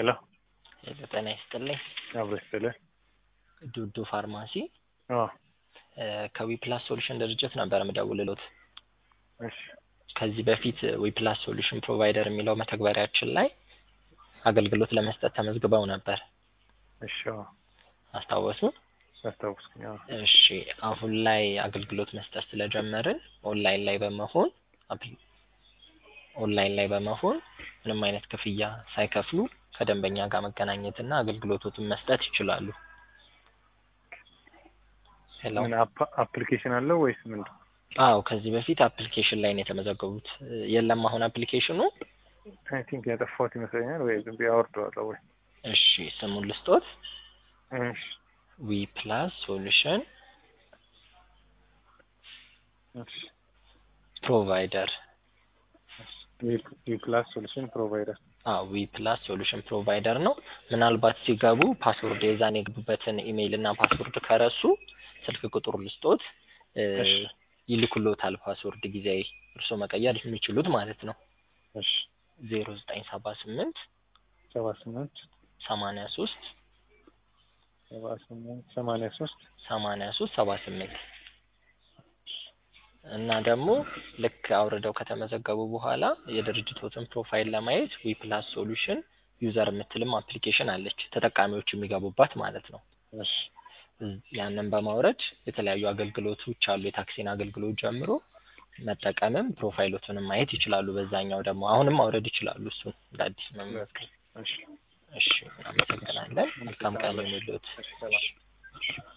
ሄሎ ሄሎ ጤና ይስጥልኝ። አብሮ ይስጥልኝ። ዱዱ ፋርማሲ አዎ ከዊፕላስ ሶሉሽን ድርጅት ነበር የምደውልሎት። እሺ ከዚህ በፊት ዊፕላስ ሶሉሽን ፕሮቫይደር የሚለው መተግበሪያችን ላይ አገልግሎት ለመስጠት ተመዝግበው ነበር። እሺ አዎ አስታወሱ? አስታውስኩኝ። አዎ እሺ አሁን ላይ አገልግሎት መስጠት ስለጀመርን ኦንላይን ላይ በመሆን አፕሊ- ኦንላይን ላይ በመሆን ምንም አይነት ክፍያ ሳይከፍሉ ከደንበኛ ጋር መገናኘትና አገልግሎቶትን መስጠት ይችላሉ። ሄሎ ምን አፕ- አፕሊኬሽን አለው ወይስ ምንድን? አዎ ከዚህ በፊት አፕሊኬሽን ላይ ነው የተመዘገቡት። የለም አሁን አፕሊኬሽኑ። አይ ቲንክ ያጠፋሁት ይመስለኛል። ወይ ዝም ብዬ አወርደዋለሁ ወይ እሺ ስሙን ልስጦት። እሺ ዊ ፕላስ ሶሉሽን እሺ ፕሮቫይደር ፕላስ ሶሉሽን ፕሮቫይደር አዎ ዊ ፕላስ ሶሉሽን ፕሮቫይደር ነው። ምናልባት ሲገቡ ፓስወርድ የዛን የገቡበትን ኢሜይል እና ፓስወርድ ከረሱ ስልክ ቁጥሩ ልስጦት እ እሺ። ይልኩሎታል ፓስወርድ ጊዜያዊ እርስዎ መቀየር የሚችሉት ማለት ነው። እሺ ዜሮ ዘጠኝ ሰባ ስምንት ሰባ ስምንት ሰማንያ ሶስት ሰባ ስምንት ሰማንያ ሶስት ሰማንያ ሶስት ሰባ ስምንት እና ደግሞ ልክ አውርደው ከተመዘገቡ በኋላ የድርጅቶትን ፕሮፋይል ለማየት ዊ ፕላስ ሶሉሽን ዩዘር የምትልም አፕሊኬሽን አለች ተጠቃሚዎች የሚገቡባት ማለት ነው። እሺ ያንን በማውረድ የተለያዩ አገልግሎቶች አሉ የታክሲን አገልግሎት ጀምሮ መጠቀምም ፕሮፋይሎቱንም ማየት ይችላሉ። በዛኛው ደግሞ አሁንም ማውረድ ይችላሉ እሱን እንደ አዲስ መመዝገብ። እሺ እሺ እናመሰግናለን። መልካም ቀን ይሁንልዎት። እሺ ሰላም